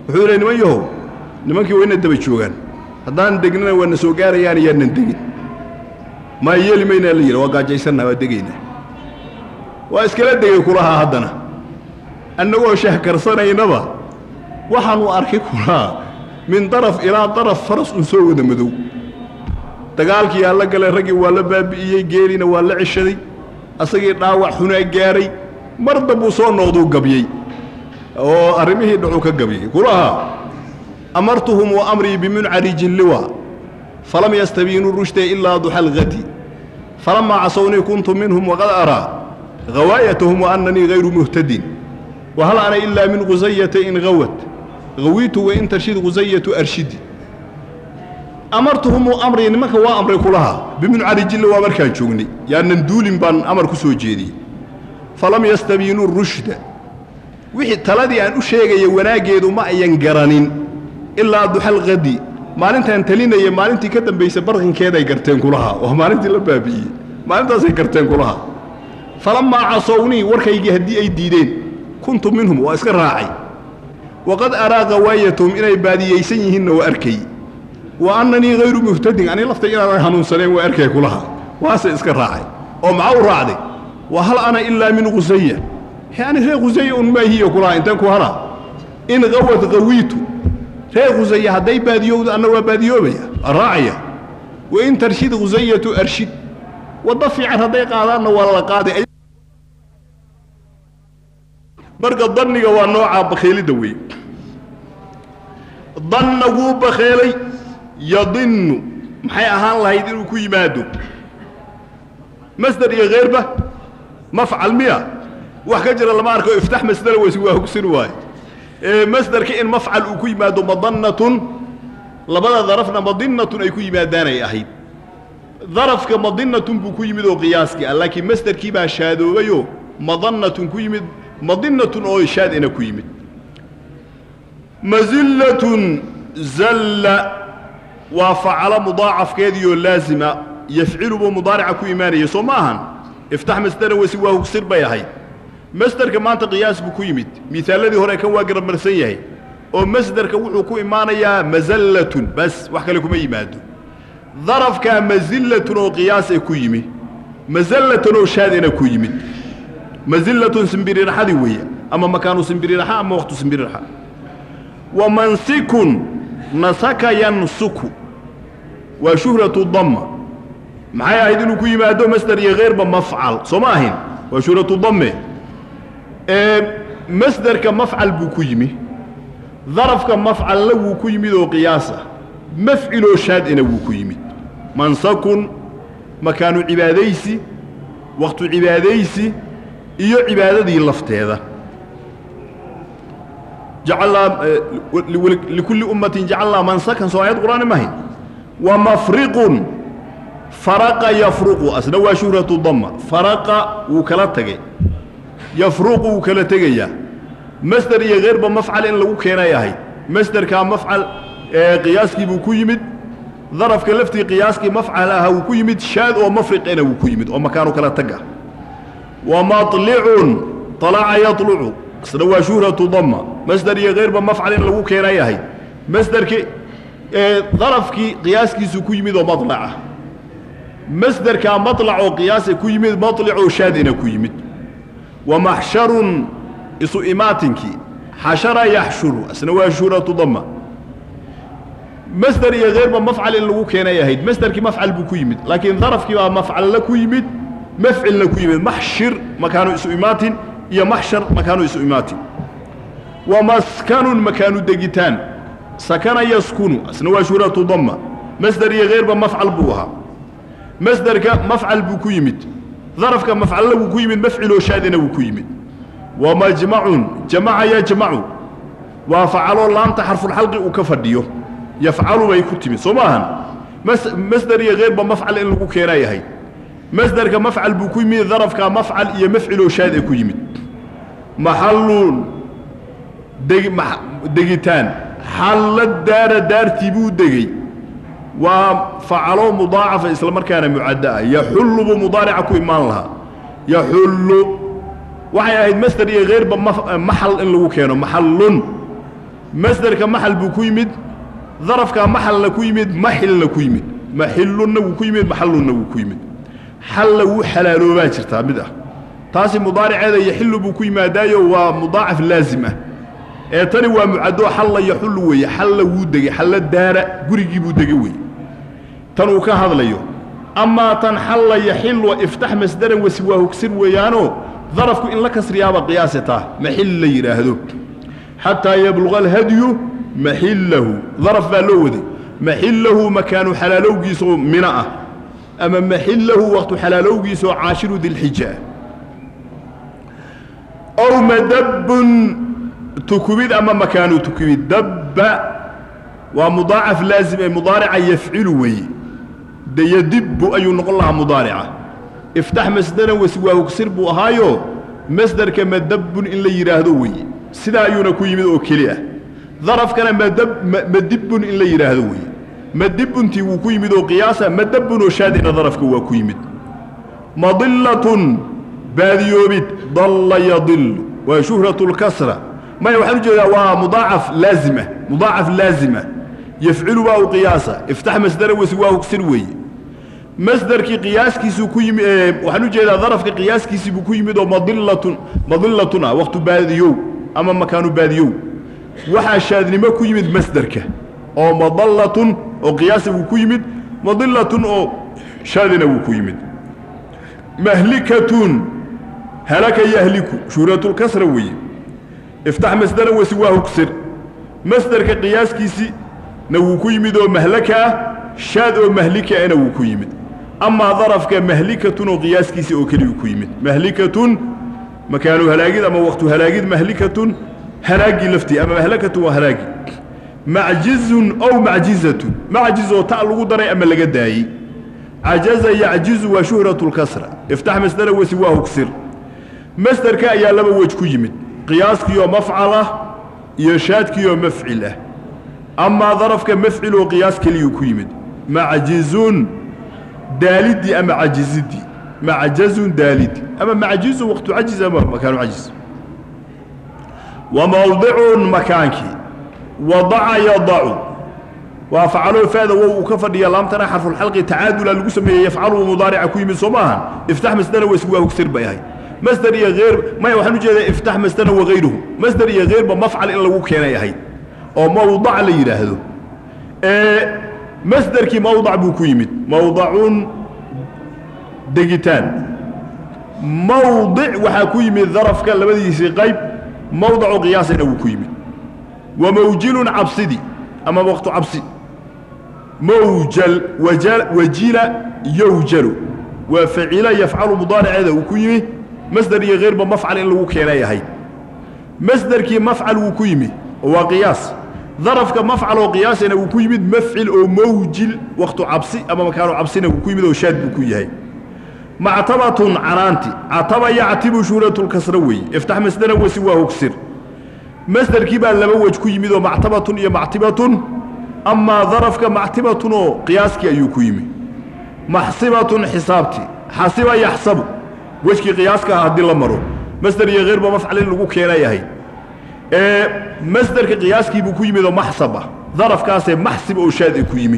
wuxuu leey niman yahow nimankii waa ina daba joogaan haddaan degnana waa na soo gaarayaan yaanan degin maa yeeli maynaa la yidhi waa gaajaysannaha waa degaynaa waa iskala degay kulahaa haddana annagoo shahkarsanaynaba waxaanu arkay kulahaa min daraf ilaa daraf faras un soo wada madow dagaalkii yaa la galay raggii waa la baabi'iyey geelina waa la ceshaday asagii dhaawac xunaa gaaray mar dambuu soo noqduu gabyey oo arrimihii dhacuu ka gabyey kulahaa amartuhum wa amrii bimuncarijin liwa falam yastabiinuu rushda ilaa duxa algadi falamaa casownii kuntu minhum waqad araa hawaayatahum wa annanii hayru muhtadin wahal ana ilaa min khusayata in hawat hawiitu wain tarshid khusayatu arshidi amartuhum amrii nimanka waa amray kulahaa bimuncarijinle waa markaan joognay yaanan duulin baan amar ku soo jeediyey falam yastabiinuu rushda wixii taladii aan u sheegaya wanaaggeedu ma ayan garanin ilaa duxalqadi maalintaan talinaya maalintii ka dambaysa barqinkeeday garteen kulahaa waa maalintii la baabi'iyey maalintaasay garteen kulahaa falammaa casownii warkaygii haddii ay diideen kuntu minhum waa iska raacay waqad araa hawaayatahum inay baadiyaysan yihiinna waa arkay wa annanii hayru muhtadin ani lafta inaanan hanuunsaneen waa arkay kulahaa waase iska raacay oo maxaa u raacday wa hal ana ilaa min khusaya yani reer khusaya un maahiyo kulahaa intaan ku halaa in hawad hawiitu reer khusaya hadday baadiyowdo anna waa baadiyoobaya raacaya wain tarshid khusayatu arshid waddo fiican hadday qaadaanna waa la qaaday marka danniga waa noocaa bakheelidda weeye danna wuu bakheelay yadinnu maxay ahaan lahayd inuu ku yimaado masder iyo kheyrba mafcal miya wax ka jira lama arko iftax masdera weyse waa hogsin waaye ee masderka in mafcal uu ku yimaado madannatun labada darafna madinatun ay ku yimaadaanay ahayd darafka madinatun buu ku yimid oo qiyaaskii ah laakiin masderkii baa shaadoobayoo madannatun ku yimid madinatun oo shaadina ku yimid mazillatun zalla waa facalo mudaacafkeediioo laazima yafcilu buu mudaarica ku imaanaya soo ma ahan iftax masdera weyse waa hugsir bay ahayd masderka maanta qiyaas buu ku yimid miaalladii hore kan waa garamarsan yahay oo masderka wuxuu ku imaanayaa mazallatun bas wax kale kuma yimaado darafkaa mazillatun oo qiyaasee ku yimi mazallatan oo shaadina ku yimid mazillatun simbirirxadii weeye ama makaanu simbirirxa ama waqtu simbirirxa wa mansikun nasaka yansuku waa shuhratu damma maxay ahayd inuu ku yimaado masder iyo kheyrba mafcal soo ma ahayn waa shuhratu damme masderka mafcal buu ku yimi darafka mafcalna wuu ku yimid oo qiyaasa mafciloo shaadina wuu ku yimid mansakun makaanu cibaadaysi waqtu cibaadaysi iyo cibaadadii lafteeda jacalnaa likulli ummatin jacalnaa mansakan soo aayad qur'aani mahayn wa mafriqun faraqa yafruqu asna waa shuhratu damma faraqa wuu kala tegay yafruqu wuu kala tegayaa masder iyo kheyrba mafcal in lagu keenay ahayd masderkaa mafcal qiyaaskii buu ku yimid darafka laftii qiyaaskii mafcal aha wuu ku yimid shaad oo mafriqena wuu ku yimid oo makaanu kala taga wa maطlicun طalaca yaطlucu isna waa shuhratu damma masder iyo kheyrba mafcal in lagu keenay ahayd masderki darafkii qiyaaskiisuu ku yimid oo maطlaca masderkaa maطlac oo qiyaasa ku yimid maطlicoo shaadina ku yimid wa maxsharun isu imaatinkii xashara yaxshuru isna waa shuhratu damma masder iyo kheyrba mafcal in lagu keenay ahayd masderkii mafcal buu ku yimid laakiin darafkii baa mafcalla ku yimid mafcilna ku yimid maxshir makaanu isu imaatin iyo maxshar makaanu isu imaatin wa maskanun makaanu degitaan sakana yaskunu isna waa shuhratu damma masder iyo kheyrba mafcal buu ahaa masderka mafcal buu ku yimid darafka mafcalla wuu ku yimid mafciloo shaadina wuu ku yimid wa majmacun jamaca yajmacu waa facaloo laamta xarfulxalqi uu ka fadhiyo yafcalu bay ku timid soo ma ahan masder iyo kheyrba mafcal in lagu keenay ahayd masderka mafcal buu ku yimid darafka mafcal iyo mafciloo shaad ee ku yimid maxallun deg degitaan xalla daara daartii buu degey waa facalo mudaacafa isla markaana mucaddo ah yaxullu buu mudaarica ku imaan lahaa yaxullu waxay ahayd masder iyo kheyrba maxal in lagu keeno maxallun masderka maxal buu ku yimid darafkaa maxalna ku yimid maxilna ku yimid maxilunna wuu ku yimid maxallunna wuu ku yimid xalla wuu xalaaloobaa jirtaa mid ah taasi mudaariceeda yaxillu buu ku yimaadaayo waa mudaacaf laazim ah ee tani waa mucadoo xalla yaxullu weeye xalla wuu degey xalla daara gurigii buu degey weeye tan uu ka hadlayo amaa tan xalla yaxillu iftax masdaran wasiwaa hogsir weeyaanoo darafku in la kasriyaaba qiyaase taa maxil la yidhaahdo xataa yabluqa alhadyu maxillahu daraf baa loo waday maxillahu makaanu xalaalowgiisaoo mina ah ama maxillahu waqtu xalaalowgiisaoo caashiru dilxija ah ow madabbun tukubid ama makaanu tukubid dabba waa mudaacaf laazim ee mudaarica yafcilu weeye de yadibbu ayuu noqon lahaa mudaarica iftax masdaran wasiwaa hogsir buu ahaayo masdarka madabbun in la yidhaahdo weeye sidaa ayuuna ku yimid oo keli ah darafkana madibbun in la yidhaahdo weeye madibbuntii wuu ku yimid oo qiyaasa madabbun oo shaadina darafka waa ku yimid madillatun baadiyoobid dalla yadillu waa shuhratu lkasra maya waxaan u jeedaa waa mudaacaf laazima mudaacaf laazima yafcilu baa u qiyaasa iftax masdara wasi waa hogsir weeye masdarkii qiyaaskiisuu ku yimi waxaan u jeedaa darafka qiyaaskiisii buu ku yimid oo madillatun madillatun ah waqtu baadiyow ama makaanu baadiyow waxaa shaadnimo ku yimid masderka oo madallatun oo qiyaasa wuu ku yimid madillatun oo shaadina wuu ku yimid mahlikatun halaka yahliku shuhratulkasra weeye iftax masdara wasi waa hogsir masderka qiyaaskiisii na wuu ku yimid oo mahlaka ah shaad oo mahlikaana wuu ku yimid amaa darafka mahlikatun oo qiyaaskiisii oo keliyu ku yimid mahlikatun makaanu halaagid ama waqtu halaagid mahlikatun halaagii laftii ama mahlakatun waa halaagi macjizun ow macjizatun macjiz oo ta lagu daray ama laga daayey cajaza yacjizu waa shuhratu lkasra iftax masdara wasi waa hogsir masderka ayaa laba wej ku yimid qiyaaskiioo mafcal ah iyo shaadkiioo mafcil ah amaa darafka mafcil oo qiyaas keliyuu ku yimid macjizun daalidii ama cajizidii macjazun daalidi ama macjizun waqtu cajiz ama makaanu cajiz wa mawdicun makaankii wadaca yadacu waa facalo faada wow uu ka fadhiya laamtana xarfulxalqi tacaadula lagu sameeyey yafcalu mudaarica ku yimid soo maahan iftax masdara wasi waa hogsir bay ahayd masder iyo heer maya waxaan u jeedaa iftax masdara wagayruhu masder iyo heerba mafcal in lagu keenay ahayd oo mawdac la yidhaahdo ee masderkii mawdac buu ku yimid mawdacun degitaan mawdic waxaa ku yimid darafka labadiisii qayb mawdacu qiyaasina wuu ku yimid wa mawjilun cabsidi ama waqtu cabsi mawjal wajila yowjalu waa facila yafcalu mudaariceeda uu ku yimi masder iyo heyrba mafcal in lagu keenay ahayd masderkii mafcal wuu ku yimi oo waa qiyaas darafka mafcal oo qiyaasina wuu ku yimid mafcil oo mawjil waqtu cabsi ama makaanu cabsina wuu ku yimid oo shaad buu ku yahay mactabatun canaanti cataba yactibu shuhratulkasra weeye iftax masdara wasi waa hogsir masderkii baa laba wej ku yimid oo mactabatun iyo mactibatun amaa darafka mactibatun oo qiyaaskii ayuu ku yimi maxsibatun xisaabtii xasiba yaxsabu wejkii qiyaaska ah haddii la maro masder iyo heyrba mafcal in lagu keenay ahayd ee masderka qiyaaskii buu ku yimid oo maxsab ah darafkaasee maxsib oo shaad ku yimid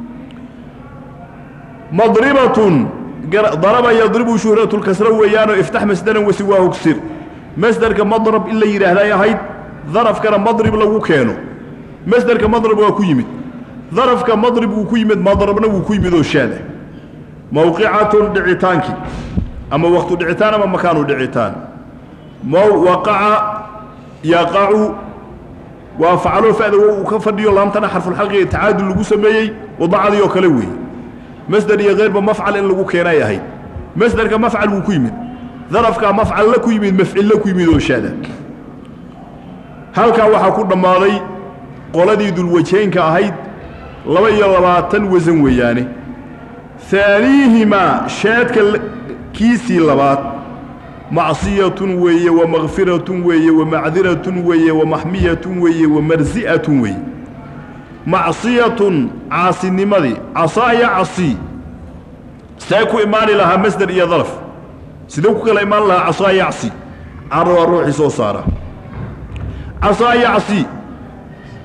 madribatun daraba yadribu shuhratulkasra weeyaanoo iftax masdaran wasi waa hogsir masderka madrab in la yidhaahday ahayd darafkana madrib lagu keeno masderka madrab waa ku yimid darafka madrib wuu ku yimid madrabna wuu ku yimid oo shaada mawqicatun dhicitaankii ama waqtu dhicitaan ama makaanu dhicitaan waqaca yaqacu waa facalo fada wo uu ka fadhiyo laamtana xarfulxalqiga tacaadul lagu sameeyey wadacadii oo kale weeye masder iyo heyrba mafcal in lagu keenay ahayd masderka mafcal wuu ku yimid darafkaa mafcalla ku yimid mafcilla ku yimid oo shaada halkaa waxaa ku dhammaaday qoladii dulwajeynka ahayd laba iyo labaatan wasan weeyaane aaniihimaa shaadka kiisii labaad macsiyatun weeye wa makfiratun weeye wa macdiratun weeye wa maxmiyatun weeye wa marsi'atun weeye macsiyatun caasinimadii casaaya casii see ku imaani lahaa masder iyo daraf sidee ku kala imaan lahaa casaaya casi carra waa ruuxii soo saara casaaya casi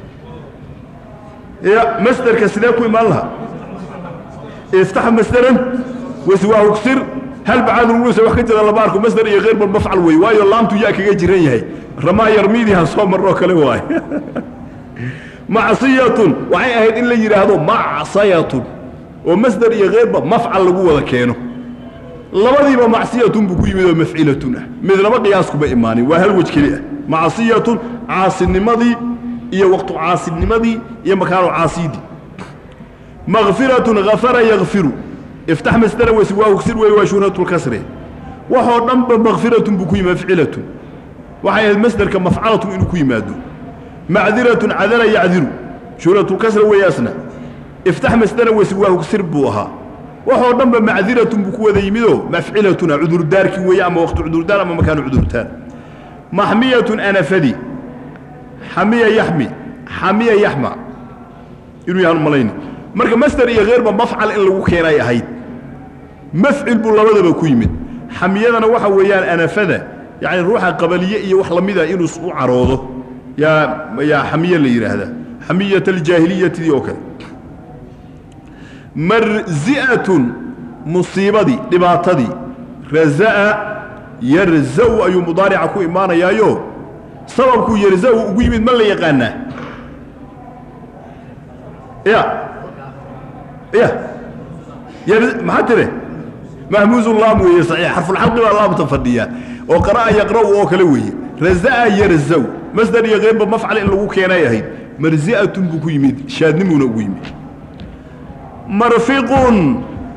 ya masderka sidee ku imaan lahaa iftax masderan waswaahu ksir hal bacaadulwusa wax ka jira lama arko masder iyo keyrba mafcal wey waayo laamtu yaa kaga jiran yahay ramaa yarmiidii ha soo maroo kale waay macsiyatun waxay ahayd in la yidhaahdo macsayatun oo masder iyo keyrba mafcal lagu wada keeno labadiiba macsiyatun buu ku yimid oo mafcilatun ah midnaba qiyaaskuma imaanin waa hal wej keli ah macsiyatun caasinimadii iyo waqtu caasinimadii iyo makaanu caasiidii makfiratun afara yakfiru iftax masdara wes waa ugsir wey waa shuhratulkasre waxoo dhanba makfiratun buu ku yimid mafcilatun waxay ahayd masderka mafcalatun inuu ku yimaado macdiratun cadala yacdiru shuhratulkasra weeyaasna iftax masdara wes waa ugsir buu ahaa waxoo dhanba macdiratun buu ku wada yimidoo mafcilatuna cudurdaarkii weeye ama waqtu cudurdaar ama makaanu cudurdaar maxmiyatun anafadi xamiya yaxmi xamiya yaxma inuu yahaan malayni marka masder iyo keyrba mafcal in lagu keenay ahayd mafcil buu labadaba ku yimid xamiyadana waxa weeyaan anafada yacni ruuxa qabaliye iyo wax lamida inuu u caroodo yaa yaa xamiye la yidhaahdaa xamiyat aljaahiliyatidii oo kale marzi'atun musiibadii dhibaatadii raza'a yarza'u ayuu mudaarica ku imaanayaayo sababkuu yarza'u ugu yimid ma la yaqaanaa ya ya maxaa tire mahmuuzu laam weeye saxiix xarfulxalqi baa laamta fadhiya oo qara'a yaqra'u oo kale weeye raza'a yarza'u masdar iyo keyrba mafcal in lagu keenay ahayd marzi'atun buu ku yimid shaadnimuuna ugu yimid marfiqun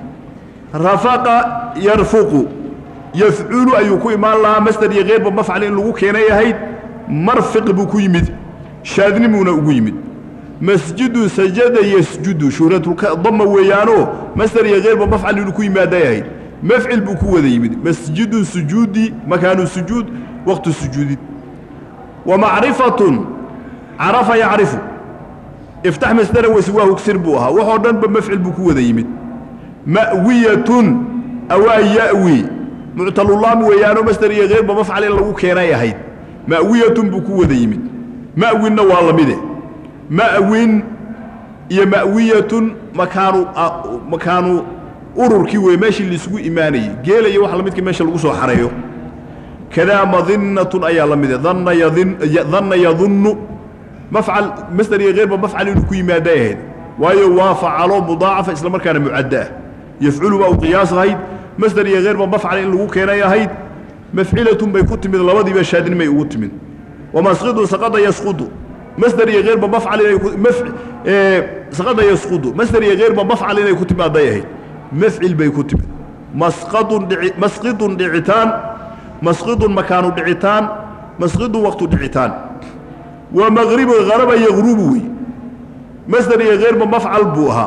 rafaqa yarfuqu yafculu ayuu ku imaan lahaa masder iyo keyrba mafcal in lagu keenay ahayd marfiq buu ku yimid shaadnimuuna ugu yimid masjidu sajada yasjudu shuhratudama weeyaanoo masder iyo keyrba mafcal inuu ku yimaaday ahayd mafcil buu ku wada yimid masjidu sujuudi makaanu sujuud waqtu sujuudid wa macrifatun carafa yacrifu iftax masdara waswaa hugsir buu ahaa waxoo dhanba mafcil buu ku wada yimid ma'wiyatun awaa ya'wi muctalulaam weeyaanoo masder iyo keyrba mafcal in lagu keenay ahayd ma'wiyatun buu ku wada yimid ma'winna waa lamide ma'win iyo ma'wiyatun makaanu makaanu ururkii wey meeshii laisugu imaanayey geela iyo waxa lamidka meesha lagu soo xareeyo kadaa madinatun ayaa la mide danna yadin danna yadunnu mafcal masder iyo keyrba mafcal inuu ku yimaaday ahayd waayo waa facalo mudaacafa isla markaana mucadda ah yafculu baa u qiyaas ahayd masder iyo keyrba mafcal in lagu keenay ahayd mafcilatun bay ku timid labadiiba shaadinimay ugu timid wamasqidu saqada yasqudu masder iyo keyrba mafcal inay saqada yasqudu masder iyo keyrba mafcal inay ku timaaday ahayd mafcil bay ku timid masqadun dhici masqidun dhicitaan masqidun makaanu dhicitaan masqidun waqtu dhicitaan wa maqribu haraba yaqrubu wey masder iyo keyrba mafcal buu ahaa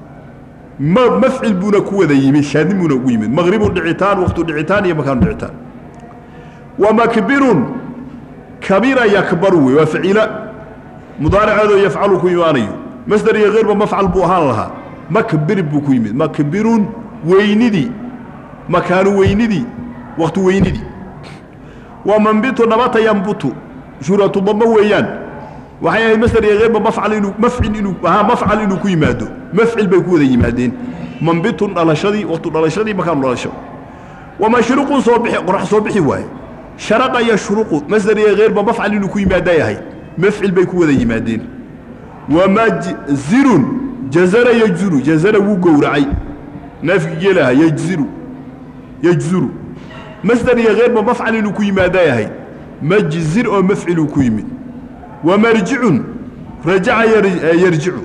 ma mafcil buuna ku wada yimid shaadnimuuna ugu yimid maqribun dhicitaan waqtu dhicitaan iyo makaanu dhicitaan wa makbirun kabira yakbaru wey waa faciila mudaariceedoo yafcalu ku imaanayo masder iyo keyrba mafcal buu ahaan lahaa makbir buu ku yimid makbirun weynidii makaanu weynidii waqtu weynidii wa manbitu nabata yambutu shuhratu damo weeyaan waxay ahayd masder iyo keyrba mafcal inuu mafcil inuu ahaa mafcal inuu ku yimaado mafcil bay ku wada yimaadeen manbitun dhalashadii waqtu dhalashadii makaanu dhalasho wa mashruqun soo bixi qorax soo bixi waaye sharaqa yashruqu masder iyo keyrba mafcal inuu ku yimaaday ahayd mafcil bay ku wada yimaadeen wa majzirun jazara yajzuru jazara wuu gowracay neefki geelaha yajziru yajzuru masder iyo keyrba mafcal inuu ku yimaaday ahayd majzir oo mafciluu ku yimid wa marjicun rajaca yarjicu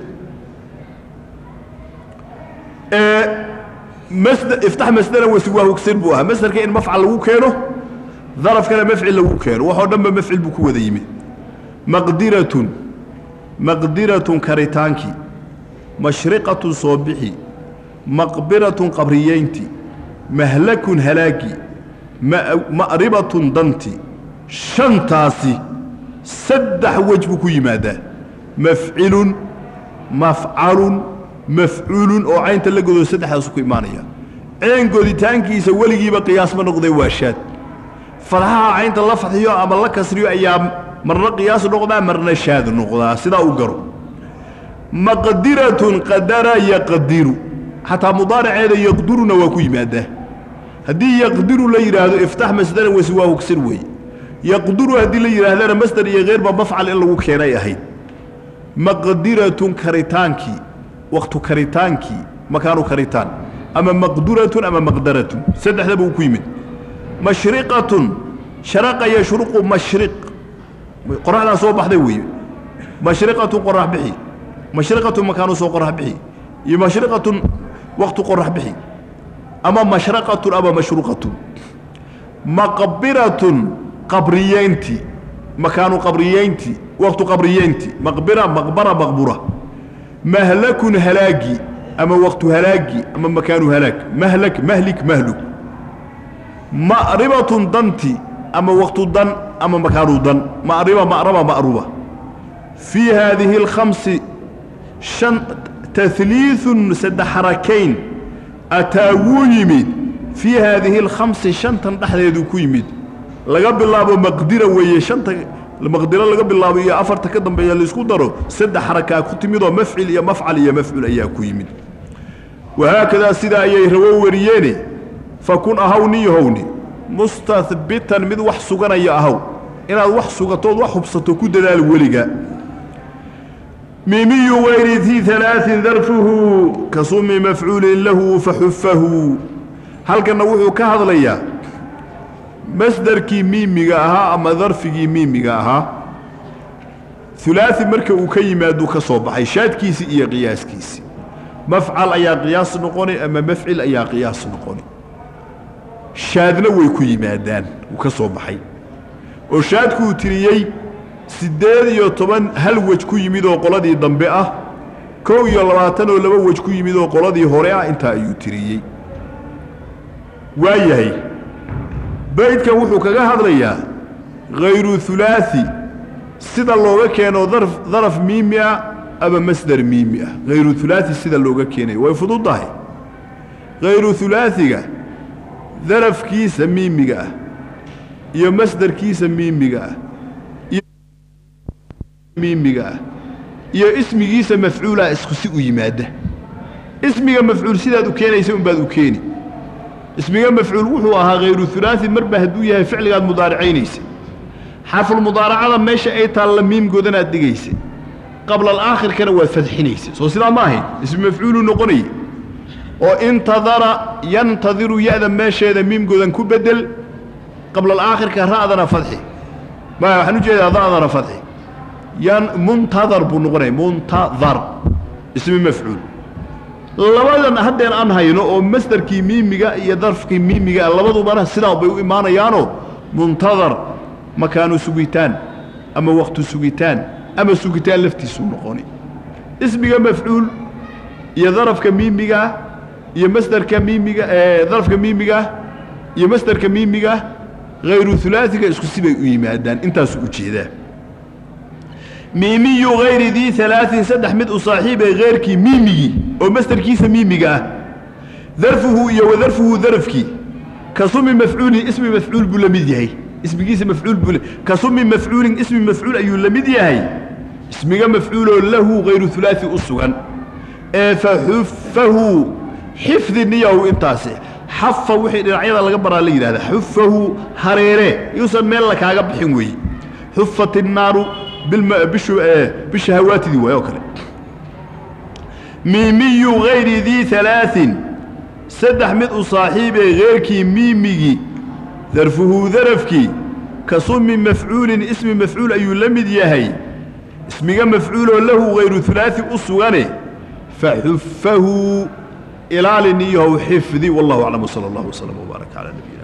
iftax masdera waswaa hugsir buu ahaa masderka in mafcal lagu keeno darafkana mafcil lagu keeno waxoo dhanba mafcil buu ku wada yimid maqdiratun maqdiratun karitaankii mashriqatun soo bixi maqbiratun qabriyeynti mahlakun halaagi ma'ribatun danti shantaasi saddex wej buu ku yimaadaa mafcilun mafcalun mafcuulun oo caynta la godo saddexdaasu ku imaanaya ceen goditaankiisa weligiiba qiyaas ma noqday waa shaad fadxaha caynta la fadxiyo ama la kasriyo ayaa marna qiyaas noqdaa marna shaad noqdaa sidaa u garo maqdiratun qadara yaqdiru xataa mudaaraceeda yaqduruna waa ku yimaadaa haddii yaqdiru la yidhaahdo iftax masdaran wasiwaahu ksir weeye yaqduru haddii la yidhaahdana masdar iyo keyrba mafcal in lagu keenay ahayd maqdiratun karitaankii waktu karitaankii makaanu karitaan ama maqduratun ama maqdaratun saddexdaba uu ku yimid mashriqatun sharaqa yashruqu mashriq qoraxdaa soo baxday weeye mashriqatun qorax bixi mashriqatun makaanu soo qorax bixi iyo mashriqatun waktu qorax bixi ama mashraqatun ama mashruqatun maqbiratun qabriyeynti makaanu qabriyeynti waktu qabriyeynti maqbira maqbara maqbura mahlakun halaagi ama waktu halaagi ama makaanu halaag mahlak mahlik mahluk ma'ribatun danti ama waktu dan ama makaanu dan ma'riba ma'raba ma'ruba fii haadihi alkhamsi shan tahliiثun saddex xarakayn ataa wuu yimid fii haadihi alkhamsi shantan dhexdeedu ku yimid laga bilaabo maqdira weeye shanta maqdiro laga bilaabo iyo afarta ka dambeeya laisku daro saddex xarakaa ku timidoo mafcil iyo mafcal iyo mafcul ayaa ku yimid wahaakadaa sidaa ayay rawo wariyeene fakun ahaw niyahowni mustahbitan mid wax suganaya ahaw inaad wax sugatood wax hubsato ku dadaal weliga miimiyu wayri dii alaain darfuhu ka sumi mafcuulin lahu faxufahu halkanna wuxuu ka hadlayaa masdarkii miimiga ahaa ama darfigii miimiga ahaa ulaai marka uu ka yimaaduu ka soo baxay shaadkiisii iyo qiyaaskiisii mafcal ayaa qiyaas noqoni ama mafcil ayaa qiyaas noqoni shaadna way ku yimaadaan wuu ka soo baxay oo shaadkuu tiriyey siddeed iyo toban hal wej ku yimid oo qoladii dambe ah kow iyo labaatan oo laba wej ku yimid oo qoladii hore ah intaa ayuu tiriyey waa yahay baydkan wuxuu kaga hadlayaa hayru hulaai sida looga keeno daraf miimi ah ama masdar miimi ah hayru hulaai sida looga keenayo way fududdahay hayru hulaaiga darafkiisa miimiga ah iyo masdarkiisa miimiga ah miimiga ah iyo ismigiisa mafcuulaa isku si u yimaada ismiga mafcuul sidaad u keenaysa unbaad u keeni ismiga mafcuul wuxuu ahaa hayru hulaai marba hadduu yahay ficligaad mudaaracaynaysa xarfulmudaaracada meesha ay taalla miimgoodanaad dhigaysa qabla alaakhirkana waad fadxinaysa soo sidaa ma ahayn ismi mafcuuluu noqonaya oo intadara yantadiru ya-da meesheeda miimgoodan ku bedel qabla alaakhirka ra'dana fadxi maya waxaan u jeedaa da'dana fadxi yan muntadar buu noqonaya muntadar ismi mafcuul labadan haddeen aan hayno oo masdarkii miimiga iyo darfkii miimiga labadubana sidaa bay u imaanayaanoo muntadar makaanu sugitaan ama waktu sugitaan ama sugitaan laftiisuu noqoni ismiga mafcuul iyo darafka miimigaah iyo masdarka miimiga darafka miimigaah iyo masdarka miimigaah hayru hulaaiga isku sibay u yimaadaan intaasuu u jeedaa miimiyu hayri dii alaain saddex mid u saaxiibay heyrkii miimigii oo masdarkiisa miimiga ah darfuhu iyo wadarfuhu darafkii ka sumi mafcuulin ismi mafcuul buu la mid yahay ismigiisa mafcuul buu ka sumi mafcuulin ismi mafcuul ayuu la mid yahay ismiga mafcuuloo lahu hayru hulaai u sugan ee faxufahu xifdi niyahu intaasi xafa wixii dhinacyada laga baraa la yidhahda xufahu hareere yuusan meel la kaaga bixin weeye xufat innaaru bisha hawaatidii waay oo kale miimiyu hayri dii alaain saddex mid u saaxiibee heyrkii miimigii darfuhu darafkii ka sumi mafcuulin ismi mafcuul ayuu la mid yahay ismiga mafcuuloo lahu hayru hulaai u sugane faxufahu ilaali niyahow xifdi wallahu aclam wsala allah wslam wbaarak cala nabiy